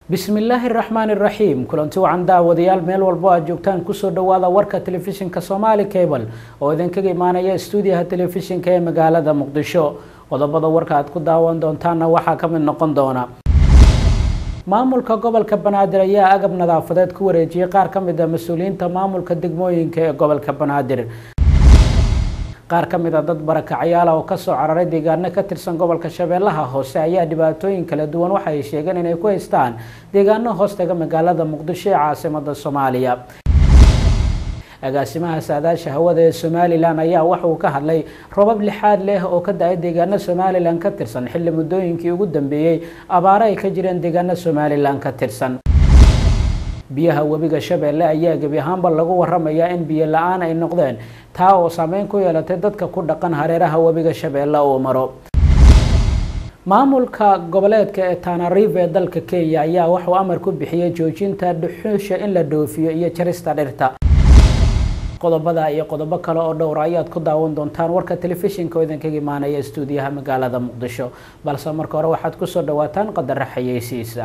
bismillaahi raxmaani raxiim kulanti wacan daawadayaal meel walbo aad joogtaan kusoo dhawaada warka telefishinka somaali cable oo idinkaga imaanaya stuudiyaha telefishinka ee magaalada muqdisho qodobada warka aad ku daawan doontaanna waxaa ka mid noqon doona maamulka gobolka banaadir ayaa agab nadaafadeed ku wareejiyey qaar ka mid a mas-uuliyiinta maamulka degmooyinka ee gobolka banaadir qaar ka mid a dad barakacyaala oo kasoo cararay deegaano ka tirsan gobolka shabeellaha hoose ayaa dhibaatooyin kala duwan waxa ay sheegeen inay ku haystaan deegaano hoostaga magaalada muqdisho ee caasimada soomaaliya agaasimaha saadaasha hawada ee somalilan ayaa waxa uu ka hadlay robab lixaad leh oo ka da-ay deegaano somalilan ka tirsan xilli muddooyinkii ugu dambeeyey abaaro ay ka jireen deegaano somalilan ka tirsan biyaha webiga shabeelle ayaa gebi ahaanba lagu waramayaa in biyo la-aan ay noqdeen taa oo saameyn ku yeelatay dadka ku dhaqan hareeraha webiga shabeelle uu maro maamulka goboleedka ee tanariif ee dalka kenya ayaa waxuu amar ku bixiyey joojinta dhuxuusha in la dhoofiyo iyo jarista dhirta qodobada iyo qodobo kale oo dhowra ayaad ku daawan doontaan warka telefishinka oo idinkaga imaanaya stuudiyaha magaalada muqdisho balse marka hore waxaad kusoo dhawaataan qadara xayeysiisa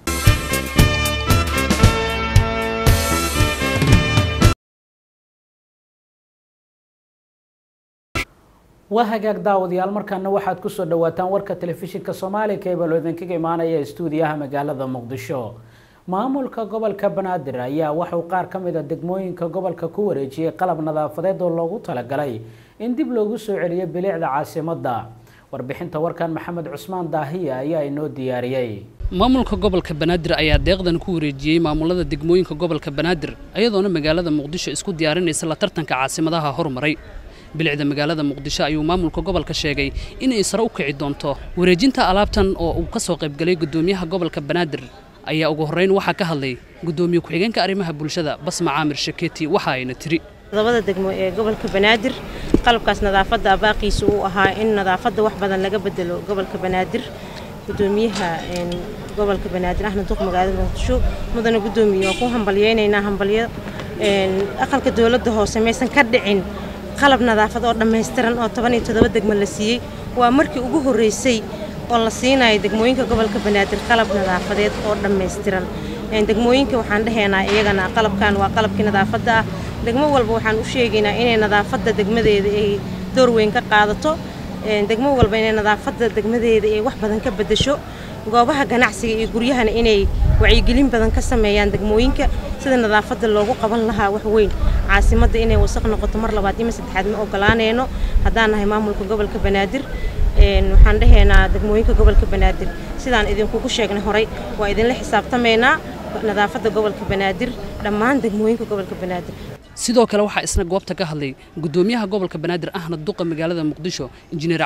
waa hagaag daawadayaal markaana waxaad kusoo dhawaataan warka telefishinka soomaali cable oo idinkaga imaanaya stuudiyaha magaalada muqdisho maamulka gobolka banaadir ayaa waxuu qaar ka mid a degmooyinka gobolka ku wareejiyey qalab nadaafadeed oo loogu talagalay in dib loogu soo celiyo bilicda caasimadda warbixinta warkan maxamed cusmaan daahiya ayaa inoo diyaariyey maamulka gobolka banaadir ayaa deeqdan ku wareejiyey maamulada degmooyinka gobolka banaadir ayadoona magaalada muqdisho isku diyaarinaysa la tartanka caasimadaha horumaray bilicda magaalada muqdisho ayuu maamulka gobolka sheegay inay sare u kici doonto wareejinta alaabtan oo uu ka soo qaybgalay guddoomiyaha gobolka banaadir ayaa ugu horrayn waxaa ka hadlay guddoomiye ku-xigeenka arrimaha bulshada basma caamir shaketi waxa ayna tiri todobada degmo ee gobolka banaadir qalabkaas nadaafadda baaqiisa uu ahaa in nadaafadda wax badan laga bedelo gobolka banaadir gudoomiyaha gobolka banaadir axmed duq magaalada muqdisho mudana guddoomiye waa ku hambalyaynaynaa hambalyo aqalka dowladda hoose maysan ka dhicin qalab nadaafad oo dhammaystiran oo toban iyo toddoba degmo la siiyey waa markii ugu horraysay oo la siinayo degmooyinka gobolka banaadir qalab nadaafadeed oo dhammaystiran degmooyinka waxaan dhahaynaa iyagana qalabkan waa qalabkii nadaafadda ah degmo walba waxaan u sheegaynaa inay nadaafadda degmadeeda ay door weyn ka qaadato degmo walba inay nadaafadda degmadeeda ay wax badan ka beddesho goobaha ganacsiga iyo guryahana inay wacyigelin badan ka sameeyaan degmooyinka sida nadaafadda loogu qaban lahaa wax weyn caasimadda inay wasaq noqoto mar labaad ima saddexaad ma ogolaanayno haddaan nahay maamulka gobolka banaadir waxaan dhahaynaa degmooyinka gobolka banaadir sidaan idinkugu sheegnay horay waa idinla xisaabtamaynaa nadaafadda gobolka banaadir dhammaan degmooyinka gobolka banaadir sidoo kale waxaa isna goobta ka hadlay guddoomiyaha gobolka banaadir ahna duqa magaalada muqdisho injineer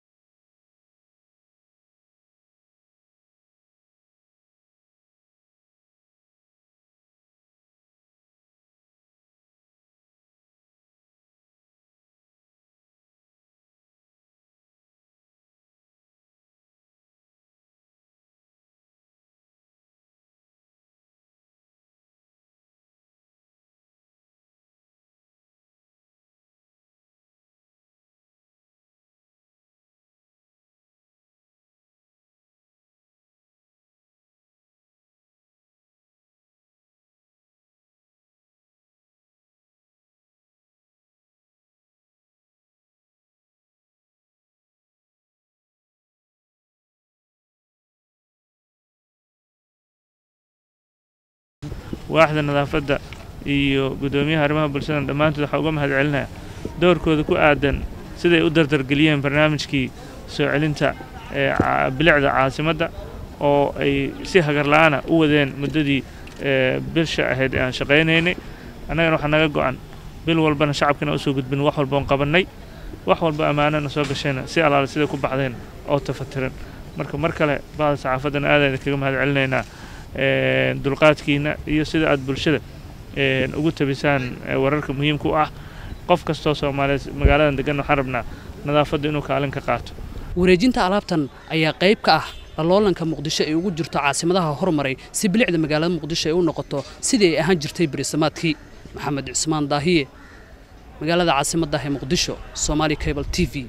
waaxda nadaafadda iyo guddoomiyaha arrimaha bulshada dhammaantood waxaa uga mahad celinaya doorkooda ku aadan siday u dardargeliyeen barnaamijkii soo celinta bilicda caasimadda oo ay si hagarla-aana u wadeen muddadii bilsha ahayd ee aan shaqaynaynay annagana waxaa naga go-an bil walbana shacabkana usoo gudbin wax walba oon qabannay wax walba ammaanana soo gashayna si allaale siday ku baxdeen oo tafatiran marka mar kale bahda saxaafaddana aadaan idinkaga mahad celinaynaa dulqaadkiina iyo sida aad bulshada ugu tabisaan wararka muhiimka u ah qof kastoo soomaaliyeed magaaladan degan waxaan rabnaa nadaafadda inuu kaalin ka qaato wareejinta alaabtan ayaa qayb ka ah laloolanka muqdisho ay ugu jirto caasimadaha hormaray si bilicda magaalada muqdisho ay u noqoto sidii ay ahaan jirtay berisamaadkii maxamed cusmaan daahiye magaalada caasimaddaah ee muqdisho somaali cable t v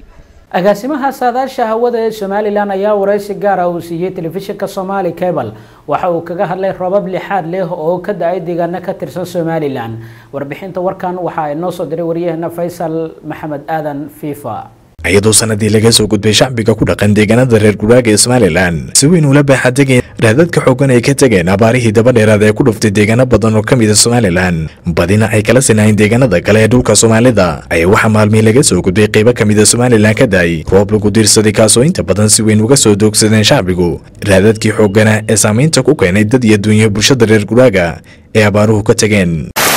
agaasimaha saadaasha hawada ee somalilan ayaa wareysi gaara uu siiyey telefishinka somali cable waxa uu kaga hadlay robab lixaad leh oo ka da-ay deegaano ka tirsan somalilan warbixinta warkan waxaa inoo soo diray waryaheena faysal maxamed aadan fifa iyadoo sanadii laga soo gudbay shacbiga ku dhaqan deegaanada reer guraaga ee somalilan si weyn ula baaxadegeen raadadka xoogan ay ka tegeen abaarihii dabadheeraad ee ku dhuftay deegaano badan oo ka mid a somalilan badina ay kala sinahayn deegaanada kale ee dhulka soomaalida ayaa waxaa maalmii laga soo gudbay qaybo ka mid a somalilan ka daay roob lagu diirsaday kaasoo inta badan si weyn uga soo doogsadeen shacbigu raadadkii xoogana ee saamaynta ku keenay dad iyo dunya bulshada reer guraaga ee abaaruhu ka tegeen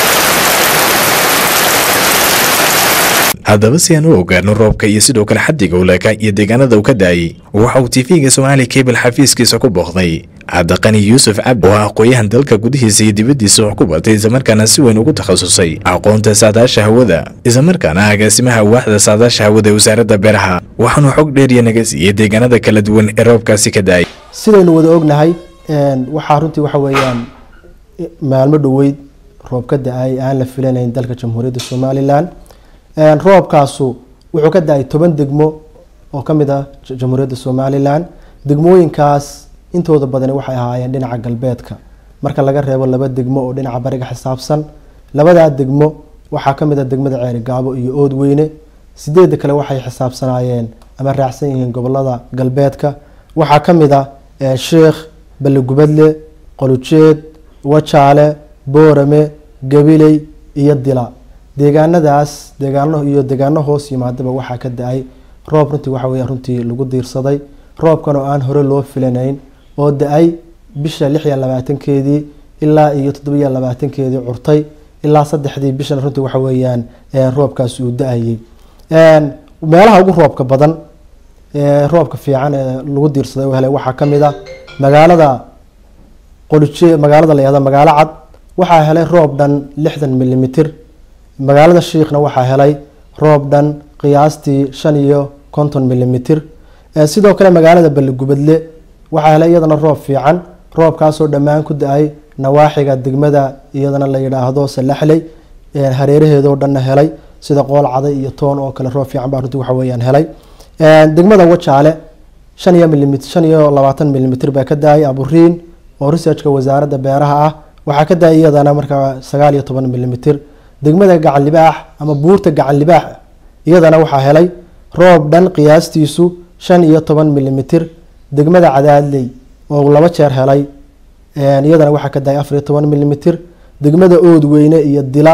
haddaba si aan u ogaano roobka iyo sidoo kale xaddiga uleeka iyo deegaanada uu ka daayay waxa uu tv-ga somaali cable xafiiskiisa ku booqday cabdiqani yuusuf cabdi oo ah aqooyahan dalka gudihiisa iyo dibaddiisa wax ku bartay islamarkaana si weyn ugu takhasusay aqoonta saadaasha hawada islamarkaana agaasimaha waaxda saadaasha hawada ee wasaaradda beeraha waxaanu xog dheeriya naga siiyey deegaanada kala duwan ee roobkaasi ka daayay sidaynu wada ognahay waxaa runtii waxa weeyaan maalmo dhoweyd roob ka da-ay aan la filanayn dalka jamhuuriyadda somalilan roobkaasu wuxuu ka da-ay toban degmo oo ka mid ah jamhuuriyadda somalilan degmooyinkaas intooda badani waxay ahaayeen dhinaca galbeedka marka laga reebo laba degmo oo dhinaca bariga xisaabsan labadaa degmo waxaa ka mid ah degmada ceeri gaabo iyo oodweyne sideedda kale waxay xisaabsanaayeen ama raacsan yihiin gobolada galbeedka waxaa ka mid ah sheekh balligubadle qolujeed wajaale boorame gabiley iyo dila deegaanadaas deegaano iyo deegaano hoos yimaadaba waxaa ka da-ay roob runtii waxa weya runtii lagu diirsaday roobkan oo aan hore loo filanayn oo da-ay bisha lix iyo labaatankeedii ilaa iyo toddobiyo labaatankeedii curtay ilaa saddexdii bishan runtii waxa weeyaan roobkaas uu da-ayay meelaha ugu roobka badan roobka fiican ee lagu diirsaday oo helay waxaa kamid ah magaalada qolije magaalada la yihahdo magaalo cad waxaa helay roob dhan lixdan milimitir magaalada shiikhna waxaa helay roob dhan qiyaastii shan iyo konton milimitir sidoo kale magaalada balligubadle waxaa helay iyadana roob fiican roobkaasoo dhammaan ku da-ay nawaaxiga degmada iyadana la yidhaahdo salaxley hareeraheedoo dhanna helay sida qool caday iyo toon oo kale roob fiican baa runtii waxa weyaan helay degmada wajaale shan iyo milimit shan iyo labaatan milimitir baa ka da-ay aburiin oo researchka wasaaradda beeraha ah waxaa ka da-ay iyadana markaa sagaal iyo toban milimitir degmada gacan libaax ama buurta gacan libaax iyadana waxaa helay roob dhan qiyaastiisu shan iyo toban milimitir degmada cadaadley oo laba jeer helay iyadana waxaa ka dahay afar iyo toban milimitir degmada oodweyne iyo dila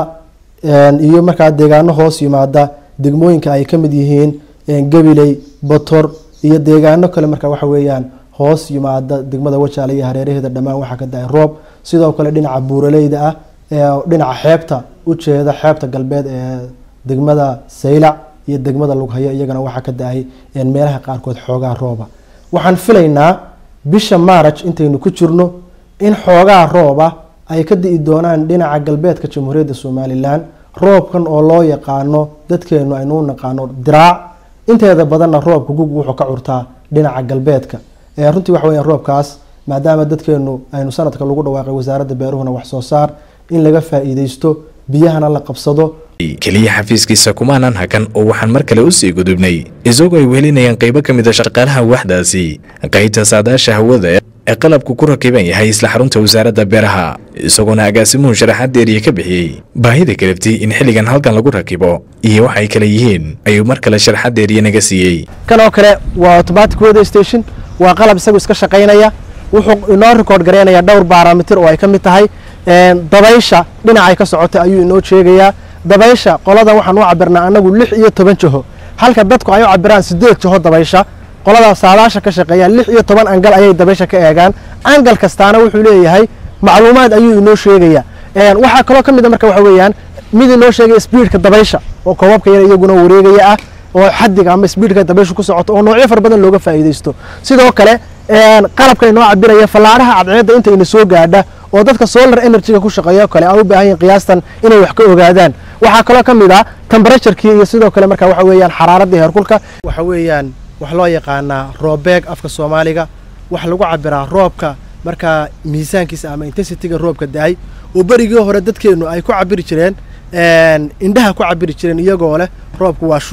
iyo markaa deegaano hoos yimaada degmooyinka ay kamid yihiin gabiley botor iyo deegaano kale markaa waxa weeyaan hoos yimaada degmada wajaale iyo hareeraheeda dhammaan waxaa ka dahay roob sidoo kale dhinaca buuraleyda ah dhinaca xeebta ujeeda xeebta galbeed ee degmada saylac iyo degmada lughayo iyagana waxaa ka da-ay meelaha qaarkood xoogaa rooba waxaan filaynaa bisha maaraj intaynu ku jirno in xoogaa rooba ay ka di'i doonaan dhinaca galbeedka jamhuuriyadda somalilan roobkan oo loo yaqaano dadkeenu aynu u naqaano diraac inteeda badanna roobka gug wuxuu ka curtaa dhinaca galbeedka runtii waxa weya roobkaas maadaama dadkeenu aynu sanadka lagu dhawaaqay wasaaradda beeruhuna wax soo saar in laga faa-iideysto biyahana la qabsado keliya xafiiskiisa kumaanan hakan oo waxaan mar kale usii gudubnay isagoo ay wehelinayaan qaybo ka mid a shaqaalaha waaxdaasi qaybta saadaasha hawada ee qalabku ku rakiban yahay isla xarunta wasaaradda beeraha isagoona agaasimuhu sharaxaad deeriya ka bixiyey baahida kalabti in xilligan halkan lagu rakibo iyo waxay kale yihiin ayuu mar kale sharaxaad deeriya naga siiyey kan oo kale waa automatic weather station waa qalab isagu iska shaqaynaya wuxuu inoo record gareynayaa dhowr barometer oo ay ka mid tahay dabaysha dhinacay ka socotay ayuu inoo sheegayaa dabaysha qolada waxaan u cabirnaa anagu lix iyo toban jaho halka dadku ay u cabiraan sideed jaho dabaysha qolada saadaasha ka shaqeeyaan lix iyo toban angal ayay dabaysha ka eegaan angal kastaana wuxuu leeyahay macluumaad ayuu inoo sheegaya waxaa kaloo ka mid a marka waxa weeyaan mid inoo sheegaya speedka dabaysha oo koobabka yar iyaguna wareegaya ah oo xadiga ama speedka dabaysha ku socoto oo noocyo fara badan looga faa'iidaysto sidoo kale qalabka inoo cabiraya fallaaraha cadceedda inta ina soo gaadha oo dadka solar energyga ku shaqeeya kale ay u baahan yihin qiyaastan inay wax ka ogaadaan waxaa kaloo ka mid ah temperaturekii iyo sidoo kale marka waxa weeyaan xaraaradii heerkulka waxa weeyaan wax loo yaqaanaa roobeeg afka soomaaliga wax lagu cabiraa roobka markaa miisaankiisa ama intensityga roobka da-ay oo berigii hore dadkeenu ay ku cabiri jireen indhaha ku cabiri jireen iyagoo leh roobku waa shuux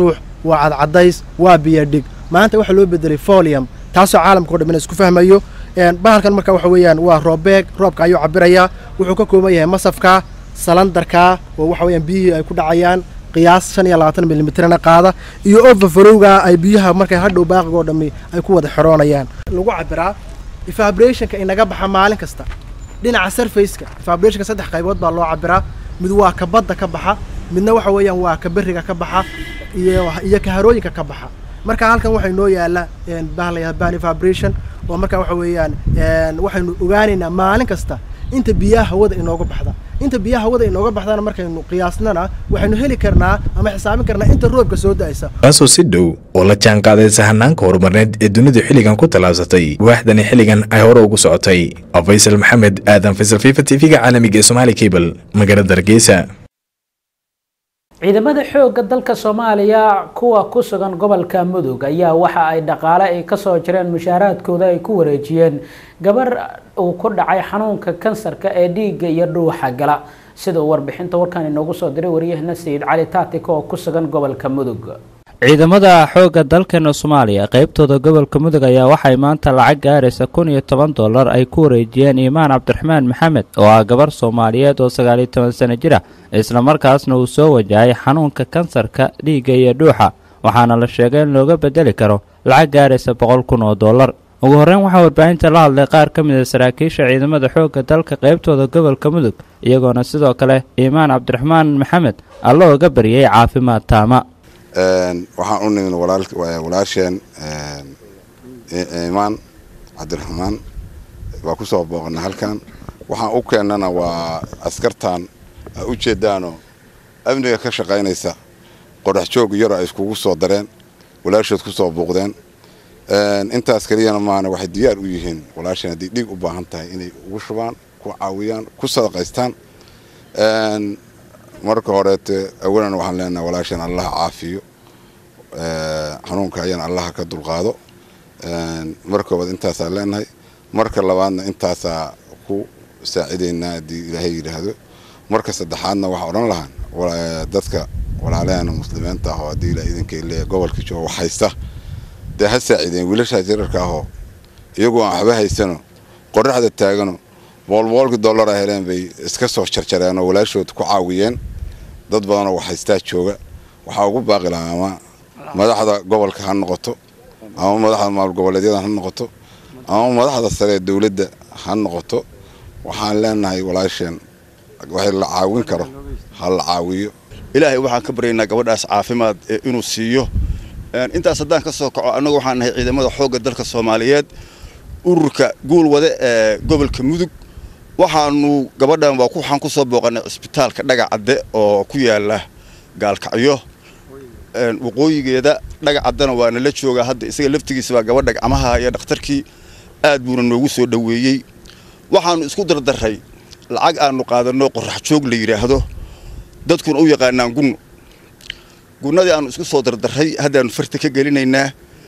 waa cadcadays waa biyadhig maanta waxaa loo bedelay folium taasoo caalamka o dhan isku fahmayo bahalkan marka waxa weeyaan waa roobbeeg roobka ayuu cabirayaa wuxuu ka kooban yahay masafka salandarka oo waxa weyaan biyihii ay ku dhacayaan qiyaas shan iyo labaatan milimitrna qaada iyo overfarowga ay biyaha markay hadhow baaqiga oo dhammi ay ku wada xiroonayaan lagu cabiraa evabrationka inaga baxa maalin kasta dhinaca surfaceka evabrationka saddex qaybood baa loo cabiraa mid waa ka badda ka baxa midna waxa weeyaan waa ka beriga ka baxa iyo iyo ka harooyinka ka baxa marka halkan waxay noo yaalla bahla ban evabration oo marka waxa weeyaan waxaynu ogaanaynaa maalin kasta inta biyaha hawada inooga baxda inta biyaha hawada inooga baxdana markaynu qiyaasnana waxaynu heli karnaa ama xisaabin karnaa inta roobka soo da'aysa taasoo si dhow oo la jaan qaadaysa hanaanka horumarneed ee dunidu xilligan ku tallaabsatay waaxdani xilligan ay hore ugu socotay faysal maxamed aadan faysal fifa t v-ga caalamiga ee somaali cable magaalada hargeysa ciidamada xoogga dalka soomaaliya kuwa ku sugan gobolka mudug ayaa waxa ay dhaqaale ay kasoo jireen mushaaraadkooda ay ku wareejiyeen gabar uu ku dhacay xanuunka kansarka ee dhiigga iyo dhuuxa gala sida uu warbixinta warkan inoogu soo diray waryahana sayid cali taatika oo ku sugan gobolka mudug ciidamada xoogga dalkeena soomaaliya qaybtooda gobolka mudug ayaa waxay maanta lacag gaaraysa kun iyo toban dollar ay ku wareejiyeen iimaan cabdiraxmaan maxamed oo ah gabar soomaaliyeed oo sagaaliyo toban sano jir ah islamarkaasna uu soo wajahay xanuunka kansarka dhiigga iyo dhuuxa waxaana la sheegay in looga bedeli karo lacag gaaraysa boqol kun oo dollar ugu horreyn waxaa warbaahinta la hadlay qaar ka mid a saraakiisha ciidamada xoogga dalka qaybtooda gobolka mudug iyagoona sidoo kale iimaan cabdiraxmaan maxamed alla oga baryay caafimaad taama waxaan u nimid walaasheen imaan cabdiraxmaan waa ku soo booqana halkan waxaan u keennana waa askartan a u jeedaanoo amniga ka shaqaynaysa qorax joog yaro ay iskugu soo dareen walaashood ku soo buuqdeen intaas keliyana maana waxay diyaar u yihiin walaasheen haddii dhiig u baahan tahay inay ugu shubaan ku caawiyaan ku sadaqaystaan marka horeete awalan waxaan leenaha walaasheen allaha caafiyo xanuunka ayana allaha ka dulqaado marka koobaad intaasaan leenahay marka labaadna intaasaa ku saacidaynaa haddii ilaahay yidhaahdo marka saddexaadna waxaa odhan lahaan dadka walaalaheena muslimiinta ahoo haddii ilaa idinkay leeya gobolka jooga wax haysta dee ha saacideen wiilashaas yararka ahoo iyagoo aan waxba haysano qoraxda taagano boolboolkii dollara heleen bay iska soo jarjareen oo walaashood ku caawiyeen dad badanoo wax haystaa jooga waxaa ugu baaqi lahaa ama madaxda gobolka ha noqoto ama madaxda maamul goboleedyada ha noqoto ama madaxda sare ee dowladda ha noqoto waxaan leenahay walaasheen wax la caawin karo ha la caawiyo ilaahay waxaan ka baryaynaa gabadhaas caafimaad inuu siiyo intaas haddaan ka soo kaco annagu waxaan nahay ciidamada xoogga dalka soomaaliyeed ururka guul wade ee gobolka mudug waxaanu gabadhan waa waxaan ku soo booqanay cisbitaalka dhagacadde oo ku yaala gaalkacyo waqooyigeeda dhagacaddana waa nala joogaa hadda isaga laftigiisa baa gabadha gacmaha iyo dhakhtarkii aad buuna noogu soo dhoweeyey waxaanu isku dardaray lacag aanu qaadanno qorax joog la yidhaahdo dadkuna u yaqaanaan gunno gunnadii aanu isku soo dardaray haddaanu farta ka gelinaynaa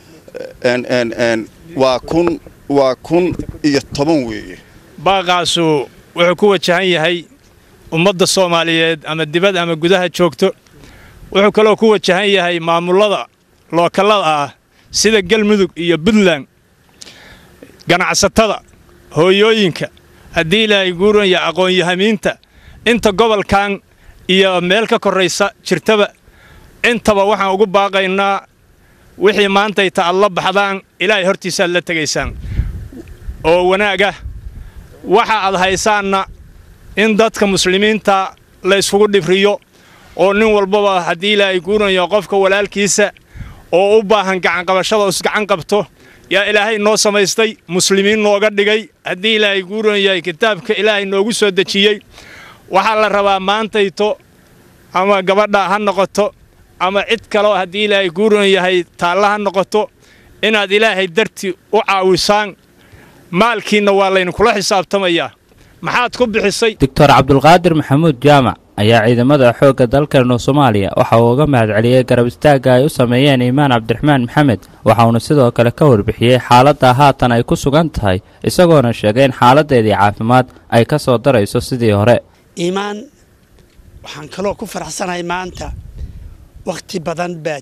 waa kun waa kun iyo toban weeye baaqaasu wuxuu ku wajahan yahay ummadda soomaaliyeed ama dibad ama gudaha joogto wuxuu kaloo ku wajahan yahay maamullada lookallada ah sida galmudug iyo puntland ganacsatada hooyooyinka haddii ilaahay guuranya aqoon-yahamiinta inta gobolkan iyo meel ka korraysa jirtaba intaba waxaan ugu baaqaynaa wixii maantayta aad la baxdaan ilaahay hortiisaaad la tegaysaan oo wanaaga waxa aad haysaanna in dadka muslimiinta la yskugu dhibriyo oo nin walbaba haddii ilaahay guuranayo qofka walaalkiisa oo u baahan gacanqabashada isgacan qabto yaa ilaahay noo samaystay muslimiin nooga dhigay haddii ilaahay guuranayahay kitaabka ilaahay noogu soo dejiyey waxaa la rabaa maantayto ama gabadha ha noqoto ama cid kaloo haddii ilaahay guuran yahay taalla ha noqoto inaad ilaahay dartii u caawisaan maalkiinna waa laynkula xisaabtamayaa maxaad ku bixisay doctor cabdulqaadir maxamuud jaamac ayaa ciidamada xoogga dalkeena soomaaliya waxa uu uga mahadceliyey garab istaagga ay u sameeyeen iimaan cabdiraxmaan maxamed waxauna sidoo kale ka warbixiyey xaaladda haatan ay ku sugan tahay isagoona sheegay in xaaladdeedii caafimaad ay ka soo darayso sidii hore iimaan waxaan kaloo ku faraxsanahay maanta wakhti badan baad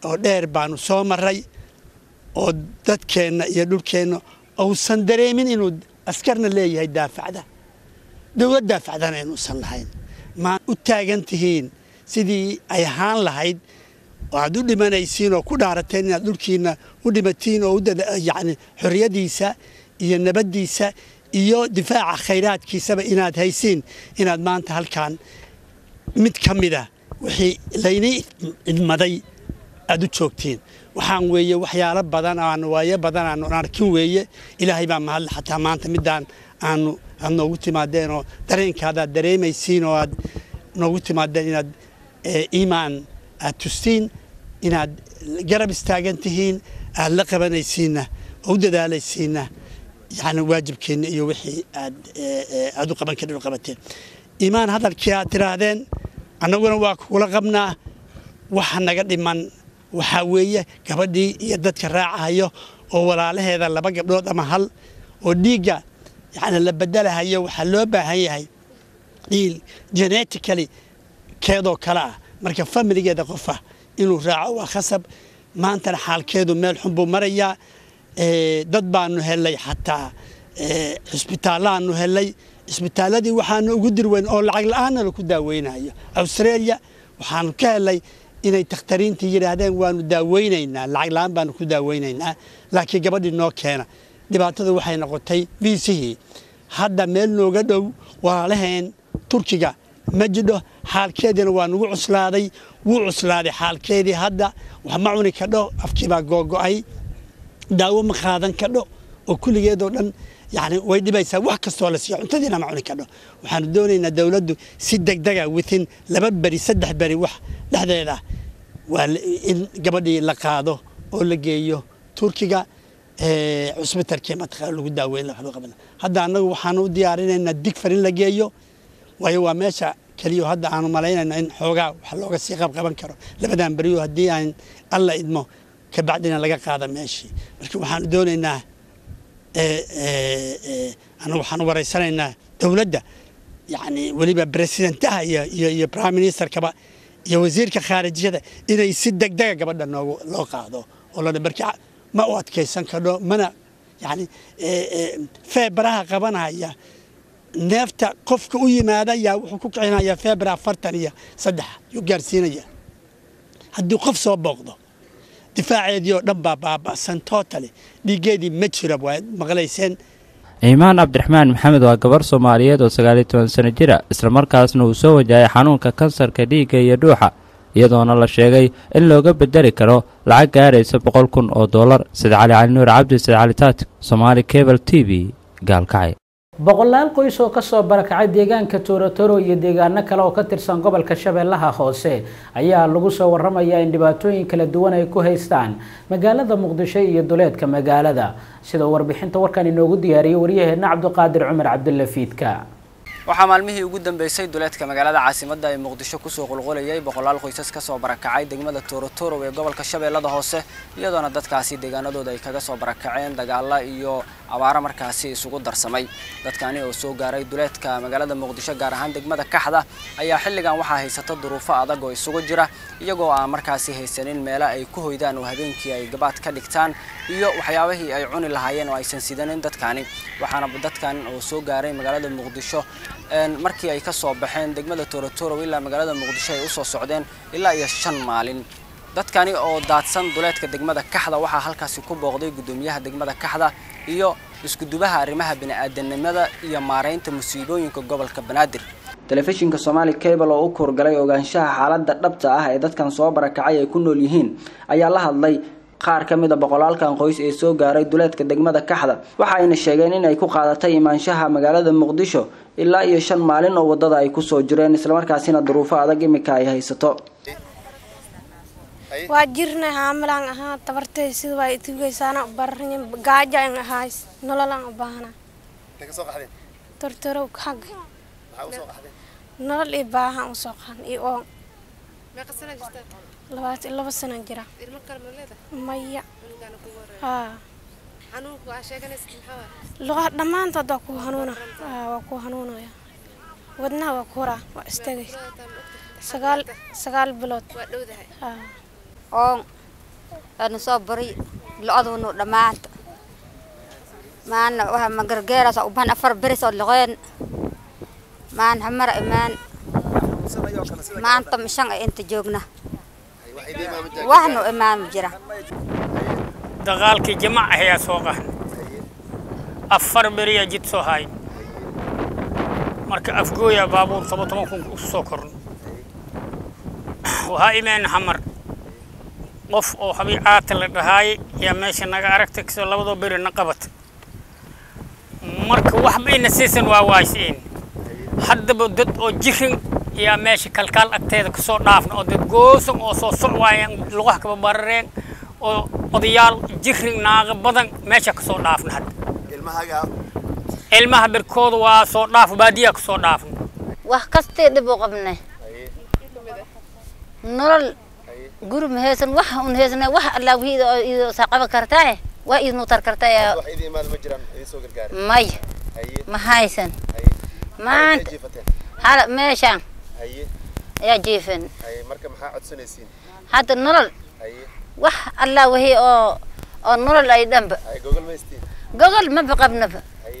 oo dheer baanu soo maray oo dadkeenna iyo dhulkeenna uusan dareemin inuu askarna leeyahay daafacda dowlad daafacdana inuusan lahayn maa u taagan tihiin sidii ay ahaan lahayd oo aad u dhimanaysiin oo ku dhaarateen inaad dhulkiinna u dhimatiin oo yani xorriyadiisa iyo nabaddiisa iyo difaaca khayraadkiisaba inaad haysiin inaad maanta halkan mid ka mida wixii laynii idmaday aad u joogtiin waxaan weeye waxyaalo badan aanu waayo badan aanu arkin weeye ilaahay baa mahadle xataa maanta midaan aanu aad noogu timaadeen oo dareenkaadaad dareemaysiin oo aad noogu timaadeen inaad iimaan aad tustiin inaad garab istaagan tihiin aad la qabanaysiinna oo u dadaalaysiinna yani waajibkeenna iyo wixii aad aad u qaban kadhin u qabateen iimaan hadalkii aad tiraahdeen annaguna waa kugula qabnaa waxa naga dhiman waxaa weeye gabadhii iyo dadka raacahayo oo walaalaheeda laba gabdhood ama hal oo dhiigga yani la bedelahayo waxaa loo baahan yahay dhiil genetically keedoo kale ah marka familigeeda qofa inuu raaco waa khasab maantana xaalkeedu meel xun buu marayaa dad baanu helay xataa cisbitaallaanu helay cisbitaalladii waxaanu ugu dirweyn oo lacag la-aanna laku daaweynayo australia waxaanu ka helay inay takhtariintii yidhaahdeen waanu daaweynaynaa lacag la-aan baanu ku daaweynaynaa laakiin gabadhii noo keena dhibaatada waxay noqotay viisihii hadda meel nooga dhow walaalaheen turkiga ma jidho xaalkeediina waa nagu cuslaaday wuu cuslaaday xaalkeedii hadda wax ma cuni kadho afkiibaa googo'ay daawo ma qaadan kadho oo kulligeedoo dhan yani way dhibaysaa wax kastoo la siiyo cuntadiina ma cuni kadho waxaanu doonaynaa dowladdu si degdega within laba beri saddex beri wax dhexdeeda waa in gabadhii la qaado oo la geeyo turkiga cusbitalkii mataqaa lagu daaweyn waxba qaban hadda annagu waxaanu u diyaarinaynaa digfar in la geeyo waayo waa meesha keliyo hadda aanu malaynayno in xoogaa wax looga sii qabqaban karo labadan beriyo haddii aan alla idmo kabacdina laga qaada meeshii marka waxaanu doonaynaa anagu waxaanu waraysanaynaa dowladda yani weliba presidentaha iyo iyo iyo prime ministerkaba iyo wasiirka khaarijyada inay si degdega gabadha noogu loo qaado oo la marka ma u adkaysan kadho mana yani feebaraha qabanaya neefta qofka u yimaada yaa wuxuu ku kicinaya feebar afartan iyo saddex yuu gaarsiinaya haddii qof soo booqdo difaaceedii oo dhan baa baaba'san totally dhiiggeedii ma jira waad maqlayseen ciimaan cabdiraxmaan maxamed waa gabar soomaaliyeed oo sagaaliyo toban sano jira islamarkaasna uu soo wajahay xanuunka kansarka dhiigga iyo dhuuxa iyadoona la sheegay in looga bedeli karo lacag gaaraysa boqol kun oo dollar sida cali cali nuur cabdi sida cali taati somaali cable t v gaalkacay boqolaal qoys oo kasoo barakacay deegaanka toorotoro iyo deegaano kale oo ka tirsan gobolka shabeellaha hoose ayaa lagu soo waramayaa in dhibaatooyin kala duwan ay ku haystaan magaalada muqdisho iyo duleedka magaalada sida warbixinta warkan inoogu diyaariyey waryaheena cabdiqaadir cumar cabdulla fiidka waxaa maalmihii ugu dambeysay duleedka magaalada caasimadda ee muqdisho kusoo qulqulayay boqolaal qoysas kasoo barakacay degmada toorotoro ee gobolka shabeellada hoose iyadoona dadkaasi deegaanadooda ay kaga soo barakaceen dagaala iyo abaaro markaasi isugu darsamay dadkani oo soo gaaray duleedka magaalada muqdisho gaar ahaan degmada kaxda ayaa xilligan waxaa haysata duruufo adag oo isugu jira iyagoo aan markaasi haysanin meelo ay ku hoydaan oo habeenkii ay gabaad ka dhigtaan iyo waxyaabihii ay cuni lahaayeen oo aysan sidanin dadkani waxaana dadkan oo soo gaaray magaalada muqdisho markii ay kasoo baxeen degmada toorotoro ilaa magaalada muqdisho ay usoo socdeen ilaa iyo shan maalin dadkani oo daadsan duleedka degmada kaxda waxaa halkaasi ku booqday gudoomiyaha degmada kaxda iyo iskudubaha arrimaha bini'aadanimada iyo maaraynta musiibooyinka gobolka banaadir telefishinka somaali cable oo u kuurgalay ogaanshaha xaaladda dhabta ah ee dadkan soo barakacay ay ku nool yihiin ayaa la hadlay qaar ka mid a boqolaalkan qoys ee soo gaaray duleedka degmada kaxda waxa ayna sheegeen in ay ku qaadatay imaanshaha magaalada muqdisho ilaa iyo shan maalin oo wadada ay kusoo jireen islamarkaasina duruufo adag imika ay haysato waa jirnay haamilaan ahaa tabartay sida waa itugeysaana baranya gaajo an ahays nololaan u baahana tortorow xag nolol iyo baahan u soo qaan iyo oon labaatan laba sano jira maya luqa dhammaantood waa ku hanuuna waa ku hanuunaya wadnaha waa ku horaa waa istagay sagaal sagaal bilood oon aanu soo bari lo-adunu dhammaanta maana waxa magargeeraas u bahan afar beris oo loqeen maan hamara imaan maanta mishan ay inta joogna waxnu imaan jira dagaalkii jamac ayaa soo qahan afar beriya jid soo haay marka afgooya baabuur toban toban kun u soo korno waxaa imeen xamar qof oo habii caata la dhahaay ayaa meesha naga aragtay kasoo labadoo beri na qabata marka wax bayna siisan waa waaysiin haddaba dad oo jirin ayaa meesha kalkaal agteeda kasoo dhaafna oo dad goosan oo soo socwaayeen lugaha kaba barareen oo odayaal jirin naaqa badan meesha kasoo dhaafna hadda ilmaha berkooda waa soo dhaaf baadiyaa kasoo dhaafna wax kastee dhib u qabnay nolol guri ma haysan wax un haysana wax allaa wixii oo idoo saqaba kartaa waa idnu tar kartaa may ma haysan maanta hala meeshaan ayaa jiifan hadda nolol wax allaa wixii oo oo nolol ay dhanba gogol maba qabnaba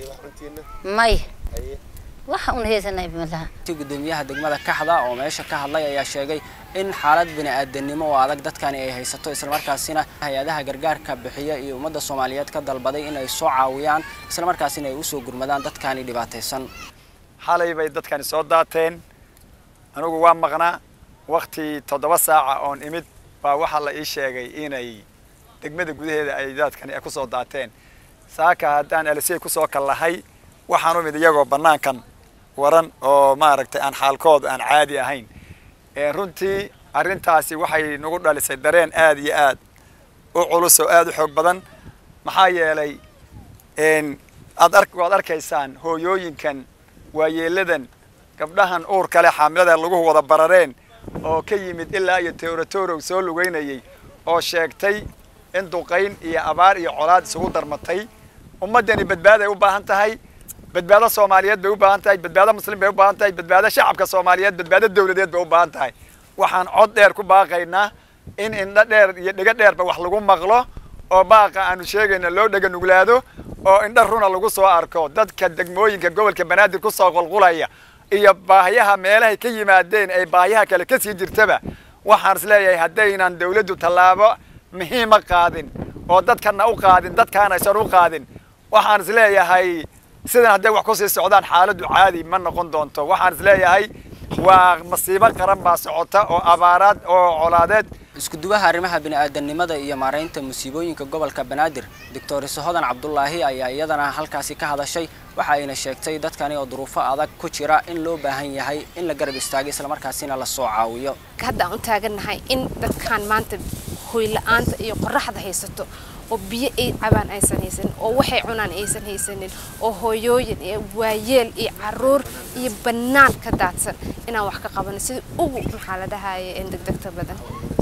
may wax un haysanay malaha gudoomiyaha degmada kaxda oo meesha ka hadlay ayaa sheegay in xaalad bini'aadanimo oo adag dadkani ay haysato islamarkaasina hay-adaha gargaarka bixiya iyo ummadda soomaaliyeed ka dalbaday in ay soo caawiyaan islamarkaasina ay usoo gurmadaan dadkani dhibaataysan xalay bay dadkani soo daateen anigu waa maqnaa wakti toddoba saaca oon imid baa waxaa la ii sheegay inay degmada gudaheeda ay dadkani ku soo daateen saaka haddaan alisey kusoo kallahay waxaan u mid iyagoo bannaankan waran oo maaragtay aan xaalkooda aan caadi ahayn runtii arrintaasi waxay nagu dhalisay dareen aada iyo aad u culus oo aada u xoog badan maxaa yeelay aad ar waad arkaysaan hooyooyinkan waayeeladan gabdhahan uur kale xaamilada lagu wada barareen oo ka yimid ilaa iyo teoratorow soo lugeynayay oo sheegtay in duqayn iyo abaar iyo colaad isugu darmatay ummaddani badbaaday u baahan tahay badbaado soomaaliyeed bay u baahan tahay badbaado muslim bay u baahan tahay badbaado shacabka soomaaliyeed badbaado dawladeed bay u baahan tahay waxaan cod dheer ku baaqaynaa in indho dheer iyo dhego dheerba wax lagu maqlo oo baaqa aanu sheegayna loo dhega nuglaado oo indho runa lagu soo arko dadka degmooyinka gobolka banaadir ku soo qulqulaya iyo baahiyaha meelahay ka yimaadeen ay baahiyaha kale ka sii jirtaba waxaan is leeyahay haddaynan dawladdu tallaabo muhiima qaadin oo dadkana u qaadin dadkaana aysan u qaadin waxaan is leeyahay sidan hadday wax kusii socdaan xaaladdu caadi ma noqon doonto waxaan is leeyahay waa masiibo qaran baa socota oo abaaraad oo colaadeed iskuduwaha arrimaha bini'aadanimada iyo maaraynta musiibooyinka gobolka banaadir doctor isohodan cabdulaahi ayaa iyadana halkaasi ka hadashay waxa ayna sheegtay dadkani oo duruufo adag ku jira in loo baahan yahay in la garab istaago islamarkaasina la soo caawiyo hadda aan u taagannahay in dadkan maanta hoyla-aanta iyo qoraxda haysato oo biyo ay cabaan aysan haysanin oo waxay cunaan aysan haysanin oo hooyooyin iyo waayeel iyo caruur iyo bannaan ka daadsan inaan wax ka qabano sida ugu maxaa la dhahaye degdegta badan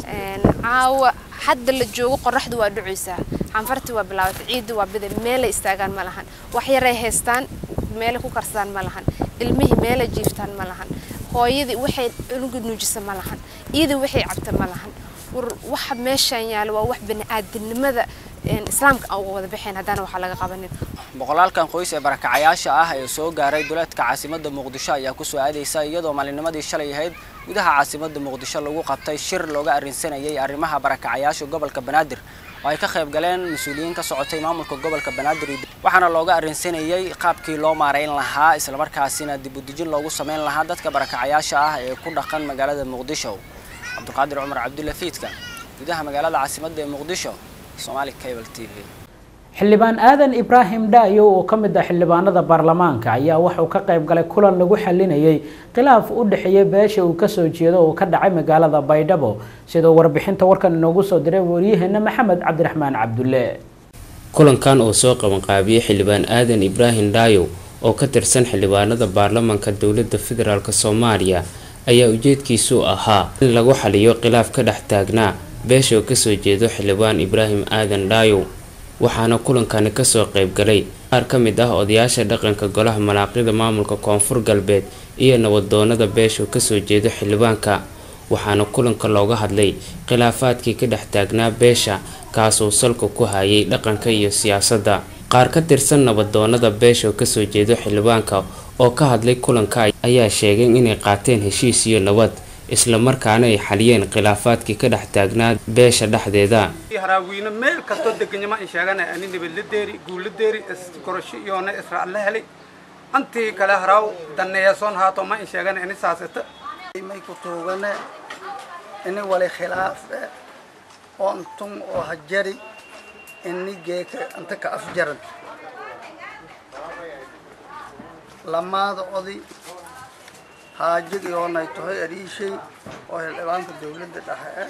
caawa hadda la joogo qoraxdu waa dhucaysaa xanfartii waa bilaabatay ciidda waa bida meelay istaagaan ma lahan wax yaray haystaan meelay ku karsadaan ma lahan ilmihii meelay jiiftaan ma lahan hooyadii waxay cunuga nuujisa ma lahan iyadii waxay cabta ma lahan waxa meeshaan yaalo waa wax bani'aadanimada islaamka aan uga wada baxayn haddana waxaa laga qabanin boqolaalkan qoys ee barakacayaasha ah ee soo gaaray duleedka caasimadda muqdisho ayaa ku soo aadaysa iyadoo maalinimadii shalay ahayd gudaha caasimadda muqdisho lagu qabtay shir looga arrinsanayay arrimaha barakacayaasha gobolka banaadir oo ay ka qayb galeen mas-uuliyiin ka socotay maamulka gobolka banaadir waxaana looga arrinsanayay qaabkii loo maarayn lahaa islamarkaasina dib u dejin loogu samayn lahaa dadka barakacayaasha ah ee ku dhaqan magaalada muqdisho cabdulqaadir cumar cabdulla fiidka gudaha magaalada caasimadda ee muqdisho somaali cable t v xildhibaan aadan ibraahim dhaayo oo ka mid ah xildhibaanada baarlamaanka ayaa wuxuu ka qayb galay kulan lagu xalinayay khilaaf u dhexeeya beesha uu kasoo jeedo oo ka dhacay magaalada baydhabo sidoo warbixinta warkan inoogu soo diray waryaheena maxamed cabdiraxmaan cabdulle kulankan oo soo qabanqaabiyey xildhibaan aadan ibraahim dhaayo oo ka tirsan xildhibaanada baarlamaanka dowladda federaalk soomaaliya ayaa ujeedkiisu ahaa in lagu xaliyo khilaaf ka dhex taagnaa beesha oo kasoo jeedo xildhibaan ibraahim aadan dhaayo waxaana kulankani kasoo qeybgalay qaar ka mid ah odayaasha dhaqanka golaha malaaqida maamulka koonfur galbeed iyo nabadoonada beesha oo kasoo jeedo xildhibaanka waxaana kulanka looga hadlay khilaafaadkii ka dhex taagnaa beesha kaasoo salka ku hayay dhaqanka iyo siyaasadda qaar ka tirsan nabadoonada beesha oo kasoo jeedo xildhibaanka oo ka hadlay kulanka ayaa sheegay inay qaateen heshiis iyo nabad islamarkaana ay xaliyeen khilaafaadkii ka dhex taagnaa beesha dhexdeeda haraawiine meel kastoo deganyama in sheegana ani nabadladeeri guuladeeri iskorasho iyoona israac la helay antii kale haraaw daneeyasoon haato ma in sheegana ini saasata may ku tuugane ini wali khilaaf oo antun oo hajari ini geeka anta ka afjaran lamaada oday haajig iyoonay tahay ariishay oo xildhibaanka dawladda dhexe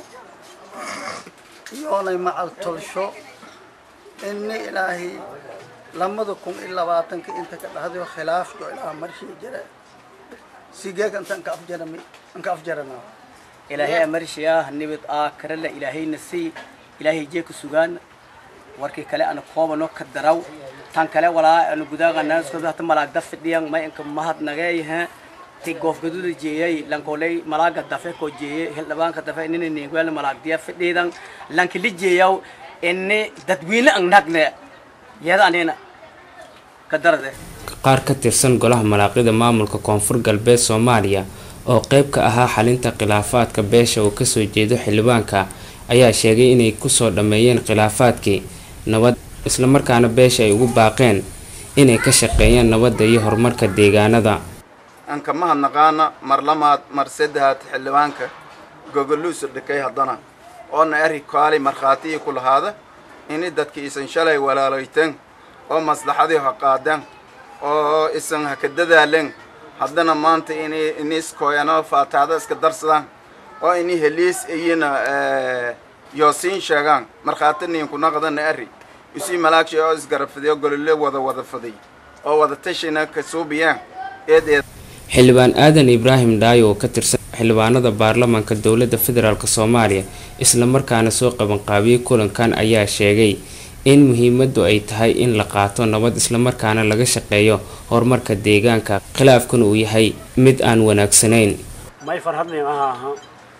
iyoonay macal tolsho ini ilaahay lamada kun iyo labaatanka inta ka dhahdayo khilaafka ilaa marshii jira sigeeg inta anka afjarami anka afjaranaa ilaahay amarshiyaa nibad aa karala ilaahayna sii ilaahay jeeka sugaan warkii kale ana koobano ka daraw tan kale walaa ana gudaaqanaasooda hata malaagda fidhiyan may inka mahad nageeyaha ti goofgaduda jeeyay lankoley malaaga dafe ko jeeye hildhibaanka dafe inina neegweel malaagdiya fidhiidan lanki li jeeyaw ini dadweyne ang nagne yada anina ka darade qaar ka tirsan golaha malaaqida maamulka koonfur galbeed soomaaliya oo qeyb ka ahaa xalinta khilaafaadka beesha oo kasoo jeedo xildhibaanka ayaa sheegay inay kusoo dhammeeyeen khilaafaadkii nabad islamarkaana beesha ay ugu baaqeen inay ka shaqeeyaan nabadda iyo horumarka deegaanada anka mahadnaqaana mar lamaad mar saddexaad xildhibaanka gogoluusu dhikay haddana oona eri kaali markhaatiyii ku lahaada ini dadki isan shalay walaalayteen oo maslaxadii ha qaadeen oo isan ha ka dadaaleen haddana maanta ini iniskoyano faataada iska darsadaan oo ini heliis iyina yoosiin sheegaan markhaati niinku naqdana eri usii malaagshay oo isgarabfadiyo golole wada wada faday oo wada tashina ka suubiyaan eed eed xildhibaan aadan ibraahim dhaayo oo ka tirsan xildhibaanada baarlamaanka dowladda federaalk soomaaliya islamarkaana soo qabanqaabiyey kulankan ayaa sheegay in muhiimadu ay tahay in la qaato nabad islamarkaana laga shaqeeyo horumarka deegaanka khilaafkuna uu yahay mid aan wanaagsanayn may farhadnayn aha aha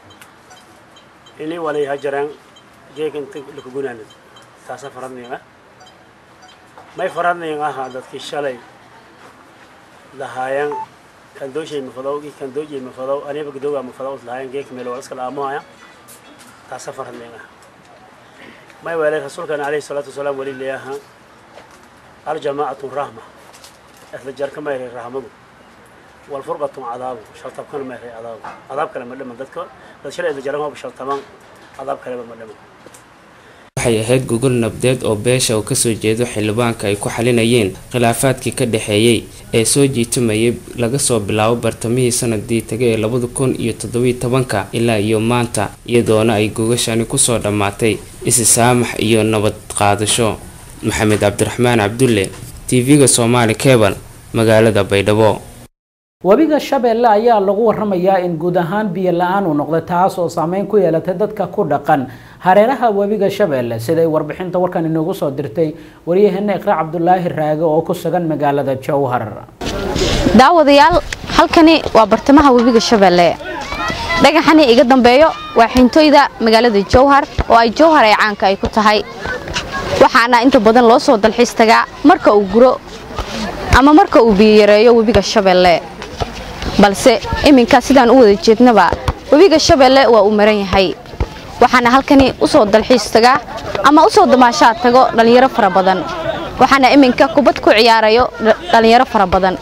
ini walay hajaraan geega inta lakagunaanad taasa farhadnayn ah may farhadnayn aha dadkii shalay lahaayaan kandooshay mafadow i kandoojay mafadow aniba gadooga mafadow lahaayaan geeka meel waa iska laamohaya taasa farhadnayn ah may weelay rasuulkan calayhi salaatu wasalaam weli leeyaha aljamaacatu rahma isla jarka mayray rahmadu walfurqatu cadaabu shartabkana mayray cadaabu cadaab kale ma dhiman dadka dad shalay isla jaran hoba shartamaan cadaab kaleba ma dhiman waxay ahayd gogol nabdeed oo beesha oo kasoo jeedo xildhibaanka ay ku xalinayeen khilaafaadkii ka dhexeeyey ee soo jiitamayay laga soo bilaabo bartamihii sanadii taga ee labada kun iyo toddobiyo tobanka ilaa iyo maanta iyadoona ay gogashani kusoo dhammaatay isi saamax iyo nabad qaadasho maxamed cabdiraxmaan cabdulle tv-ga soomaali kebal magaalada baydhabo webiga shabeelle ayaa lagu waramayaa in guud ahaan biyo la-aan uu noqday taas oo saameyn ku yeelatay dadka ku dhaqan hareeraha webiga shabeelle siday warbixinta warkan inoogu soo dirtay waryaheena iqra cabdulaahi raage oo ku sugan magaalada jowhar daawadayaal halkani waa bartamaha webiga shabeelle dhagaxani iga dambeeyo waa xintooyda magaalada jowhar oo ay jowhar ay caanka ay ku tahay waxaana inta badan loo soo dalxiis tagaa marka uu guro ama marka uu biyo yareeyo webiga shabeelle balse iminka sidaan u wada jeednaba webiga shabeelle waa uu maran yahay waxaana halkani u soo dalxiis tagaa ama u soo damaashaad tago dhallinyaro fara badan waxaana iminka kubad ku ciyaarayo dhallinyaro fara badan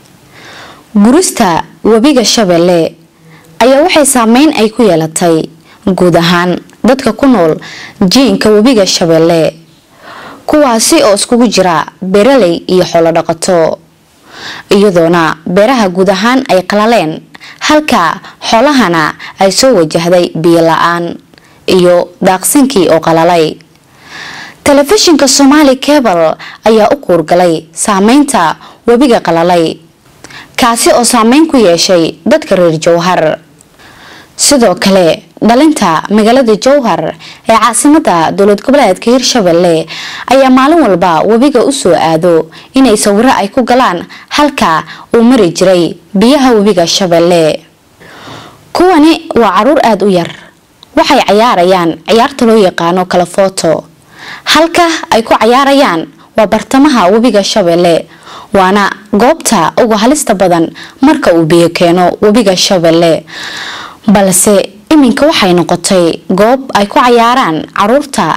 gurista webiga shabeelle ayaa waxay saameyn ay ku yeelatay guud ahaan dadka ku nool jiinka webiga shabeelle kuwaasi oo iskugu jira beeraley iyo xoolo dhaqato iyadoona beeraha guud ahaan ay qalaleen halka xoolahana ay soo wajahday biyo la-aan iyo daaqsinkii oo qalalay telefishinka somaali cebal ayaa u kuurgalay saameynta webiga qalalay kaasi oo saameyn ku yeeshay dadka reer jowhar sidoo kale dhalinta magaalada jowhar ee caasimada dowlad goboleedka hirshabelle ayaa maalin walba webiga usoo aado inay sawiro ay ku galaan halka uu mari jiray biyaha webiga shabeelle kuwani waa caruur aada u yar waxay cayaarayaan ciyaarta loo yaqaano kala footo halka ay ku cayaarayaan waa bartamaha webiga shabeelle waana goobta uga halista badan marka uu biyo keeno webiga shabeelle balse iminka waxay noqotay goob ay ku cayaaraan caruurta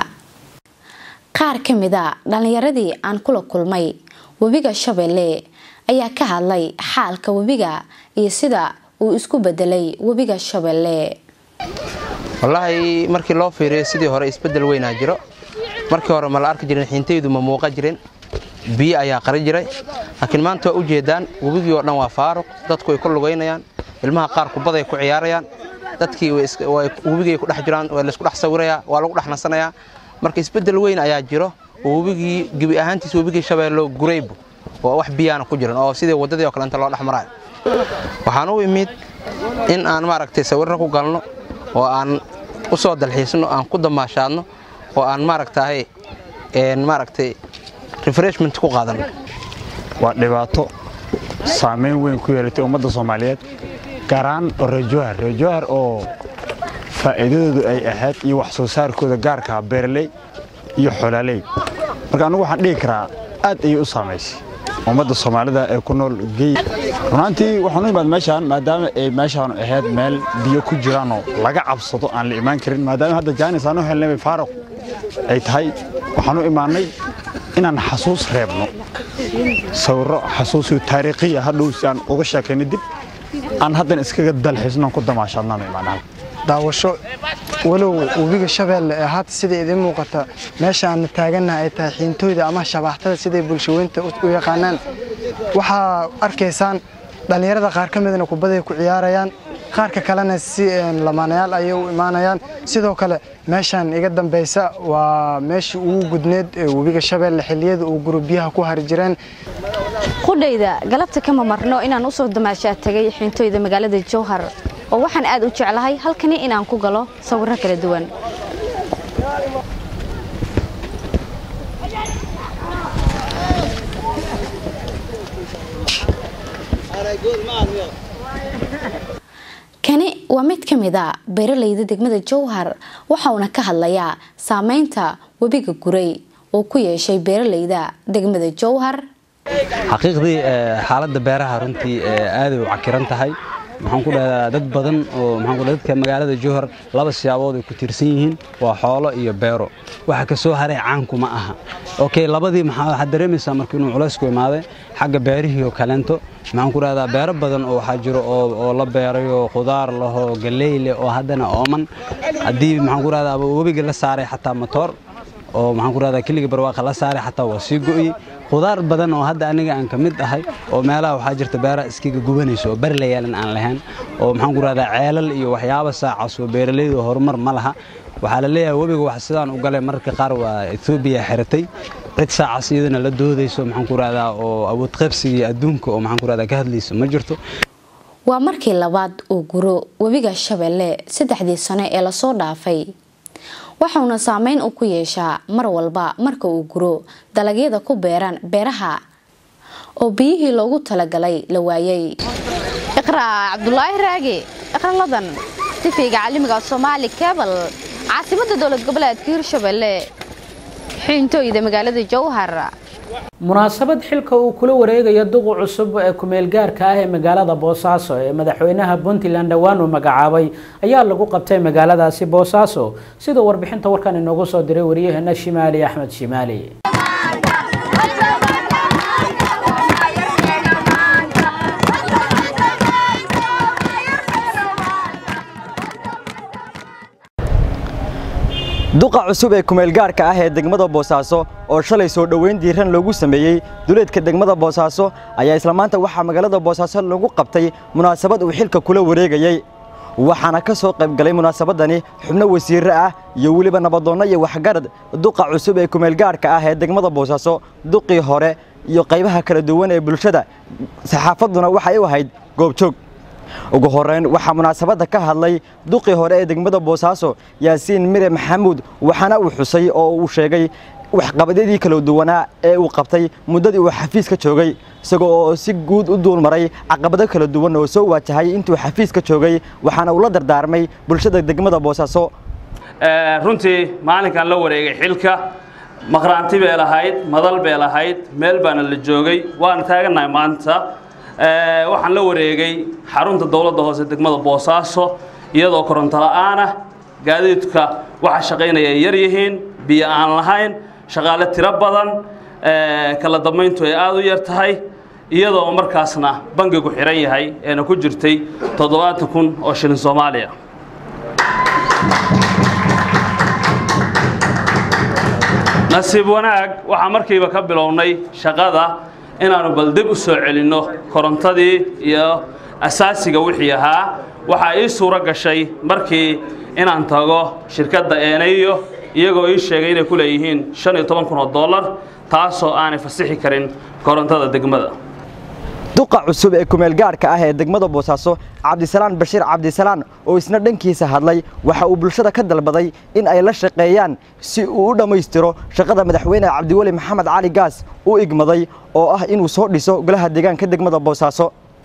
qaar ka mid a dhallinyaradii aan kula kulmay webiga shabeelle ayaa ka hadlay xaalka webiga iyo sida uu isku bedelay webiga shabeelle wallaahi markii loo fiiriyo sidii hore isbedel weynaa jiro markii hore ma la arki jirin xiintaydu ma muuqa jirin biyo ayaa qari jiray laakiin maanta waa u jeedaan webigii oo dhan waa faaruq dadku way ku lugaynayaan ilmaha qaar kubaday ku ciyaarayaan dadkii webigay ku dhex jiraan waa laysku dhex sawirayaa waa lagu dhex nasanayaa marka isbedel weyn ayaa jiro oo webigii gebi ahaantiis webigii shabeello guraybu oo wax biyaana ku jiran oo sidii waddadii oo kale inta loo dhex maraayo waxaan u imid in aan maaragtay sawirro ku galno oo aan u soo dalxiisno aan ku damaashaadno oo aan maaragtahay maaragtay refreshment ku qaadano waa dhibaato saamayn weyn ku yeelatay ummadda soomaaliyeed gaar ahaan reejohar reejohar oo faa'iidadoodu ay ahayd iyo wax soo saarkooda gaarkaa beeraley iyo xolaaley marka annugu waxaan dhihi karaa aad ayay u saamaysay ummadda soomaalida ee ku nool gey runaantii waxaan u imaad meeshaan maadaama ay meeshaan ahayd meel biyo ku jiraanoo laga cabsado aan la imaan karin maadaama hadda jaanis aan u helnay faaruq ay tahay waxaan u imaannay inaan xasuus reebno sawirro xasuusiyo taariikhiya hadhow si aan uga sheekayno dib aan haddana iskaga dalxiisnoon ku damaashaadnaan imaanaha daawasho walow webiga shabeelle ee haata sida idiin muuqata meesha aan taagannaha ay tahay xiintooyda ama shabaaxtada siday bulshaweynta u yaqaanaan waxaa arkaysaan dhallinyarada qaar ka midna kubaday ku ciyaarayaan qaarka kalena si lamaanayaal ayay u imaanayaan sidoo kale meeshaan iga dambaysa waa meeshii ugu gudneed ee webiga shabeelle xilliyada uu gurubyaha ku hari jireen qudhayda galabta kama marno inaan usoo damaashaa tagay xiintooyda magaalada jowhar oo waxaan aad u jeclahay halkani inaan ku galo sawirro kala duwan kani waa mid ka mid a beeralayda degmada jowhar waxauna ka hadlayaa saameynta webiga guray oo ku yeeshay beeralayda degmada jowhar xaqiiqdii xaaladda beeraha runtii aaday u cakiran tahay maxaan ku dhahdaa dad badan oo maxaan ku dadka magaalada Jowhar laba siyaabood ay ku tirsan yihiin waa xoolo iyo beero waxa ka soo haray caanku ma aha okay labadii maxaa waxa dareemaysaa markii inuu culays ku imaaday xagga beerihii oo kaleento maxaan ku dhahdaa beero badan oo waxaa jiro oo oo la beerayo khudaar laho galey leh oo haddana ooman haddii maxaan ku dhahdaa webiga la saaray xataa matoor oo maxaan ku dhahdaa kiliga barwaaqa la saaray xataa waa sii go'iyey khudaar badan oo hadda aniga aan ka mid ahay oo meelaha waxaa jirta beeraha iskiga gubanayso oo bari la yeelan aan lahayn oo maxaan ku dhahdaa ceelal iyo waxyaabo saacaas oo beeralaydu horumar ma laha waxaa la leeyahay webiga wax sidaan u galay mararka qaar waa Ethiopia xiratay cid saacaas iyadana la doodayso maxaan ku dhahdaa oo awood qaybsiga adduunka oo maxaan ku dhahdaa ka hadlayso ma jirto waa markii labaad uu guro webiga shabeelle saddexdii sano ee lasoo dhaafay waxauna saameyn u ku yeeshaa mar walba marka uu guro dalagyada ku beeran beeraha oo biyihii loogu talagalay la waayay iqraa cabdulaahi raage iqraladan tifiga caalamiga soomaali kebal caasimada dowlad goboleedka hirshabelle xiintooyda magaalada jowhar munaasabad xilka uu kula wareegaya duqu cusub ee kumeel gaarka ah ee magaalada boosaaso ee madaxweynaha puntland dhowaan uu magacaabay ayaa lagu qabtay magaaladaasi boosaaso sidoo warbixinta warkan inoogu soo diray waryaheena shimaali axmed shimaali duqa cusub ee kumeelgaarka ah ee degmada boosaaso oo shalay soo dhoweyn diiran loogu sameeyey duleedka degmada boosaaso ayaa isla maanta waxaa magaalada boosaaso lagu qabtay munaasabad uu xilka kula wareegayey waxaana ka soo qayb galay munaasabadani xubno wasiirre ah iyo weliba nabadoonno iyo waxgarad duqa cusub ee kumeelgaarka ah ee degmada boosaaso duqii hore iyo qaybaha kala duwan ee bulshada saxaafadduna waxay u ahayd goobjoog ugu horeyn waxaa munaasabadda ka hadlay duqii hore ee degmada boosaaso yaasiin mire maxamuud waxaana uu xusay oo uu sheegay waxqabadyadii kala duwanaa ee uu qabtay muddadii uu xafiiska joogay isagoo oo si guud u duulmaray caqabado kala duwan oo soo waajahay intuu xafiiska joogay waxaana uu la dardaarmay bulshada degmada boosaaso runtii maalinkan la wareegay xilka maqraanti bay lahayd madal bay lahayd meel baana la joogay waana taagannahay maanta waxaan la wareegay xarunta dowladda hoose degmada boosaaso iyadoo koronto la'aan ah gaadiidka waxa shaqaynaya ay yar yihiin biyo aan lahayn shaqaale tiro badan kala dambayntu ay aada u yar tahay iyadoo markaasna bangigu xiran yahay eena ku jirtay toddobaatan kun oo shilin soomaaliya nasiib wanaag waxaa markiiba ka bilownay shaqada inaannu bal dib u soo celinno korontadii iyo asaasiga wixii ahaa waxaa ii suuro gashay markii inaan tago shirkadda eenayo iyagoo ii sheegay inay ku leeyihiin shan iyo toban kun oo dollar taasoo aanay fasixi karin korontada degmada duqa cusub ee kumeel gaadhka ah ee degmada boosaaso cabdisalaan bashiir cabdisalaan oo isna dhankiisa hadlay waxa uu bulshada ka dalbaday in ay la shaqeeyaan si uu u dhammaystiro shaqada madaxweyne cabdiweli maxamed cali gaas u igmaday oo ah inuu soo dhiso golaha deegaanka degmada boosaaso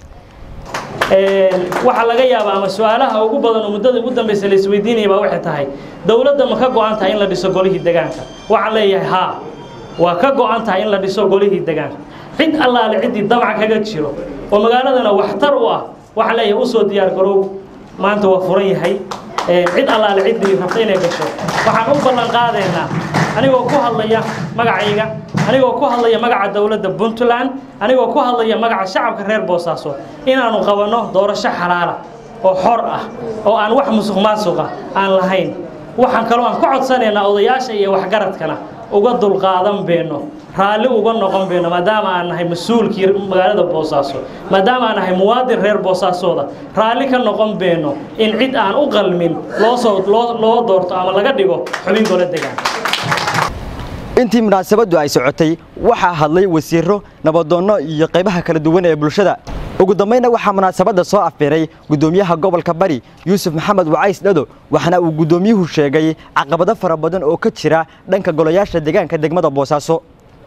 waxaa laga yaabaa ama su-aalaha ugu badan oo muddada ugu dambaysa la isweydiinaya baa waxay tahay dowladda ma ka go'an tahay in la dhiso golihii deegaanka waxaan leeyahay haa waa ka go'an tahay in la dhiso golihii deegaanka cid allaale ciddii damac kaga jiro oo magaaladana waxtar u ah waxaan leeyahay usoo diyaar garow maanta waa furan yahay cid allaale ciddii rabta inay gasho waxaan u ballan qaadaynaa anigoo ku hadlaya magacayga anigoo ku hadlaya magaca dowladda puntland anigoo ku hadlaya magaca shacabka reer boosaaso inaanu qabanno doorasho xalaala oo xor ah oo aan wax musuq maasuqa aan lahayn waxaan kaloo aan ku codsanaynaa odayaasha iyo waxgaradkana uga dulqaadan beenno raalli uga noqon beenno maadaama aan nahay mas-uulkii magaalada boosaaso maadaama aan nahay muwaadin reer boosaasooda raalli ka noqon beenno in cid aan u qalmin loosoo loo loo doorto ama laga dhigo xubin golo degaan intii munaasabaddu ay socotay waxaa hadlay wasiiro nabadoonno iyo qaybaha kala duwan ee bulshada ugu dambayna waxaa munaasabadda soo afbiray gudoomiyaha gobolka bari yuusuf maxamed wacays dhado waxaana uu gudoomiyuhu sheegay caqabado fara badan oo ka jira dhanka golayaasha deegaanka degmada boosaaso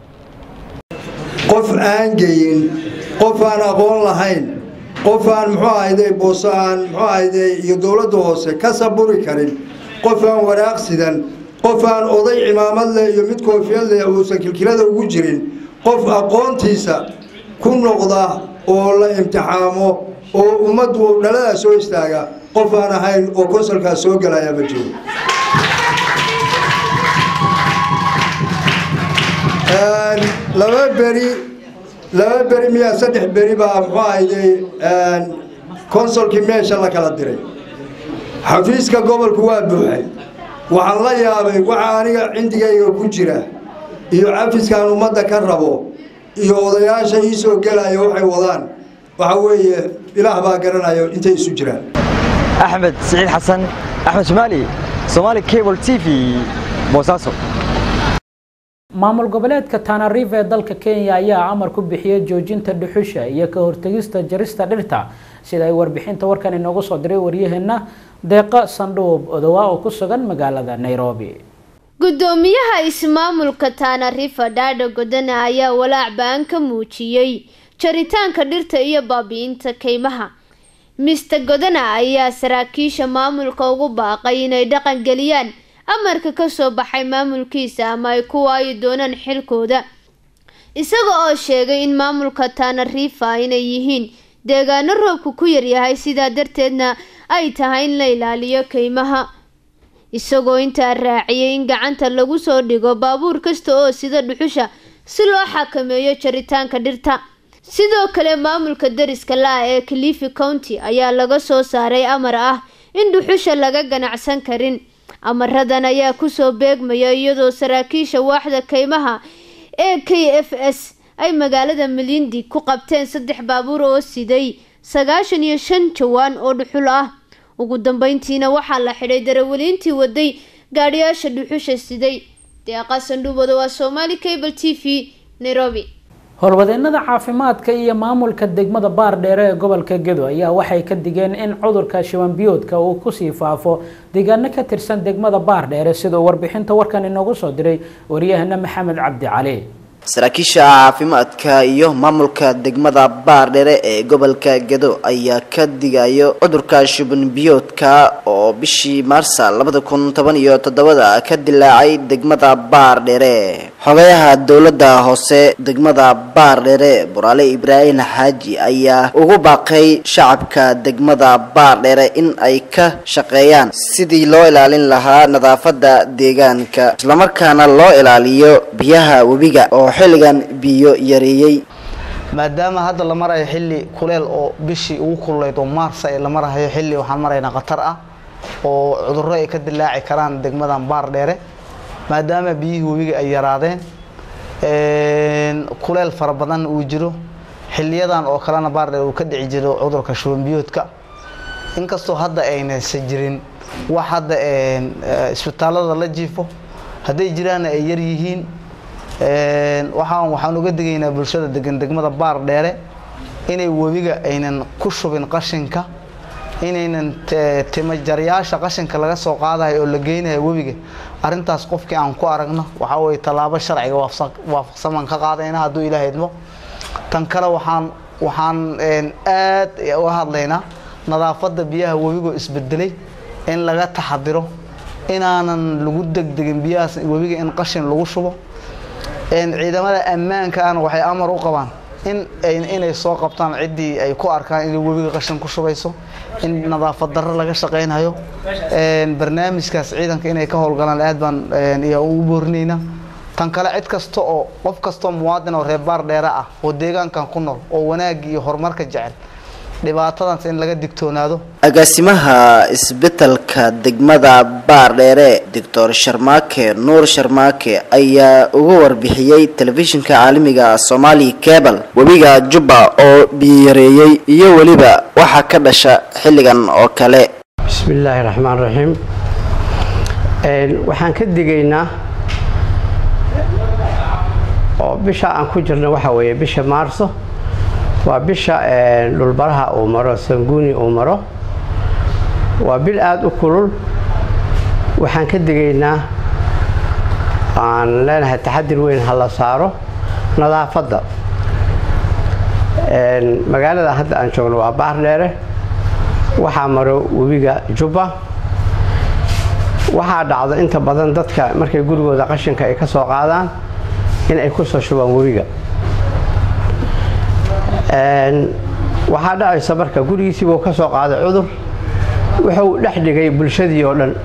qof aan geyin qof aan aqoon lahayn qof aan muxuu ahayday booso aan muxuu ahayday iyo dowladda hoose ka saburi karin qof aan waraaq sidan qof aan oday cimaamad leh iyo mid koofiyad leh uusan kilkilada ugu jirin qof aqoontiisa ku noqda oo la imtixaamo oo ummaddu dhaladaa soo istaaga qof aan ahayn oo konsolkaas soo gelaya ma jiro laba beri laba beri miyaa saddex beri baa muxuu ahayday konsolkii meesha la kala diray xafiiska gobolku waa buuxay waxaan la yaabay waxa aniga cindigayga ku jira iyo cafiskaan ummadda ka rabo iyo odayaasha ii soo gelaya waxay wadaan waxa weeye ilaah baa garanayo intay isu jiraan axmed siciid xasan axmed shimaali somaali cable t v boosaaso maamul goboleedka tanariif ee dalka kenya ayaa amar ku bixiyey joojinta dhuxusha iyo ka hortegista jarista dhirta sida ay warbixinta warkan inoogu soo diray waryaheena deeqa sandhuub odowa oo ku sugan magaalada nairobi gudoomiyaha ismaamulka tanarifa dhaadha godana ayaa walaac baan ka muujiyey jaritaanka dhirta iyo baabi'inta kaymaha mister godana ayaa saraakiisha maamulka ugu baaqay inay dhaqan geliyaan amarka kasoo baxay maamulkiisa ama ay ku waayi doonaan xilkooda isaga oo sheegay in maamulka tanarifa inay yihiin deegaano roobku ku yaryahay sidaa darteedna ay tahay in la ilaaliyo kaymaha isagoo intaa raaciyay in gacanta lagu soo dhigo baabuur kasta oo sida dhuxusha si loo xakameeyo jaritaanka dhirta sidoo kale maamulka dariska la-a ee cliffy county ayaa laga soo saaray amar ah in dhuxusha laga ganacsan karin amaradan ayaa kusoo beegmaya iyadoo saraakiisha waaxda kaymaha ee k f s ay magaalada malindi ku qabteen saddex baabuur oo siday sagaashan iyo shan jawaan oo dhuxul ah ugu dambeyntiina waxaa la xidhay darawaliintii waday gaadhiyaasha dhuxusha siday deeqa sandhuubada waa somaali cable t v nairobi howlwadeenada caafimaadka iyo maamulka degmada baardheere ee gobolka gedo ayaa waxay ka digeen in cudurka shibanbiyoodka uu kusii faafo deegaano ka tirsan degmada baardheere siduu warbixinta warkan inoogu soo diray waryahana maxamed cabdi cali saraakiisha caafimaadka iyo maamulka degmada baardhere ee gobolka gedo ayaa ka digayo cudurka shuban biyoodka oo bishii maarsa labada kun toban iyo toddobada ka dilaacay degmada baardhere xogayaha dowladda hoose degmada baardhere buraale ibraahim xaaji ayaa ugu baaqay shacabka degmada baardhere in ay ka shaqeeyaan sidii loo ilaalin lahaa nadaafada deegaanka islamarkaana loo ilaaliyo biyaha webiga oo xilligan biyo yareeyey maadaama hadda la marayo xilli kuleel oo bishii ugu kululeyd oo maarsa ee la marahayo xilli waxaan maraynaa khatar ah oo cudurro ay ka dilaaci karaan degmadan baar dheere maadaama biyihii webiga ay yaraadeen kuleel fara badan uu jiro xiliyadan oo kalena baar dheere uu ka dhici jiro cudurka shuban biyoodka inkastoo hadda aynaysan jirin wax hadda isbitaalada la jiifo hadday jiraanna ay yar yihiin waxaan waxaan uga digaynaa bulshada degan degmada baar dheere inay webiga aynan ku shubin qashinka inaynan timajaryaasha qashinka laga soo qaadayo oo la geynayo webiga arrintaas qofkii aan ku aragno waxaa weye tallaabo sharciga waafaqsan baan ka qaadayna hadduu ilaah idmo tan kale waxaan waxaan aad uga hadlaynaa nadaafadda biyaha webigoo isbedelay in laga taxadiro inaanan lagu degdegin biyahaas webiga in qashin lagu shubo ciidamada ammaankaana waxay amar u qabaan in inay soo qabtaan ciddii ay ku arkaan inay webiga qashin ku shubayso in nadaafad darro laga shaqaynayo barnaamijkaas ciidanka inay ka howlgalaan aad baan iyo ugu boorinaynaa tan kale cid kasta oo qof kastoo muwaadin oo reer baar dheere ah oo deegaankan ku nool oo wanaagga iyo horumarka jecel dhibaatadaas in laga digtoonaado agaasimaha isbitalka degmada baardheere doctor sharmaake nuur sharmaake ayaa uga warbixiyey telefishinka caalamiga somali cable webiga jubba oo biyareeyey iyo weliba waxaa ka dhasha xilligan oo kale bismillaahi raxmaan raxiim waxaan ka digaynaa oo bisha aan ku jirna waxa weeye bisha maarso waa bisha dhulbaraha uu maro sanguuni uu maro waa bil aada u kulul waxaan ka digaynaa aan leenahay taxadir weyn ha la saaro nadaafadda magaalada hadda aan joogno waa baar dheere waxaa maro webiga jubba waxaa dhacda inta badan dadka markay gurigooda qashinka ay ka soo qaadaan in ay ku soo shubaan webiga waxaa dhacaysa marka gurigiisiibuu ka soo qaaday cudur wuxuu dhex dhigay bulshadii oo dhan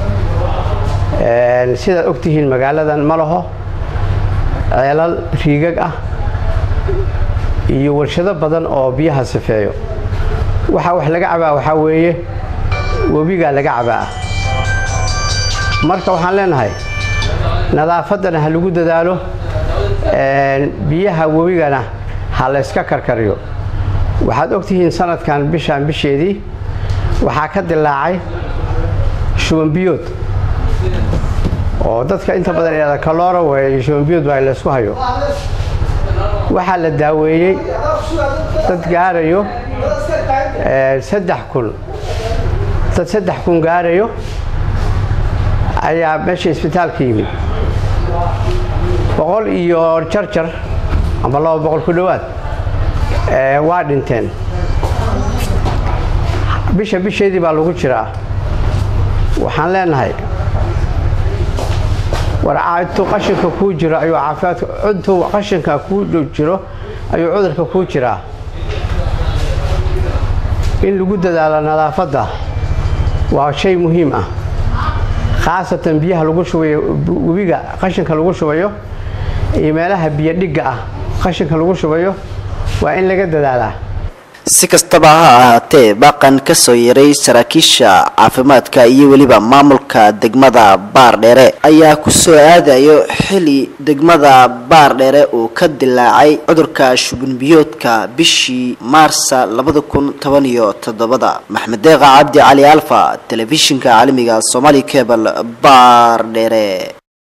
sidaad ogtihiin magaaladan ma laho ceelal riigag ah iyo warshado badan oo biyaha sifeeyo waxaa wax laga cabaa waxaa weeye webigaa laga cabaa marka waxaan leenahay nadaafaddana ha lagu dadaalo biyaha webigana ha layska karkariyo waxaad ogtihiin sanadkan bishaan bisheedii waxaa ka dilaacay shubanbiyood oo dadka inta badan ihahda kaloora weeye iyo shubanbiyood baa laysku hayo waxaa la daaweeyey dad gaarayo saddex kun dad saddex kun gaarayo ayaa meesha isbitaalka yimid boqol iyo jarjar amba laba boqol ku dhowaad waa dhinteen bisha bisheedii baa lagu jiraa waxaan leenahay war intuu qashinka kuu jiro ayuu caafimaadka intuu qashinka kuu jiro ayuu cudurka kuu jiraa in lagu dadaalo nadaafadda waa shay muhiim ah khaasatan biyaha lagu shubayo webiga qashinka lagu shubayo iyo meelaha biyo dhigga ah qashinka lagu shubayo waa in laga dadaalaa si kastaba ha ahaatee baaqan ka soo yaray saraakiisha caafimaadka iyo weliba maamulka degmada baardheere ayaa ku soo aadayo xili degmada baardheere uu ka dilaacay cudurka shubanbiyoodka bishii maarsa labada kun toban iyo toddobada maxmed deeqa cabdi cali alfa telefishinka caalamiga somali cable baardheere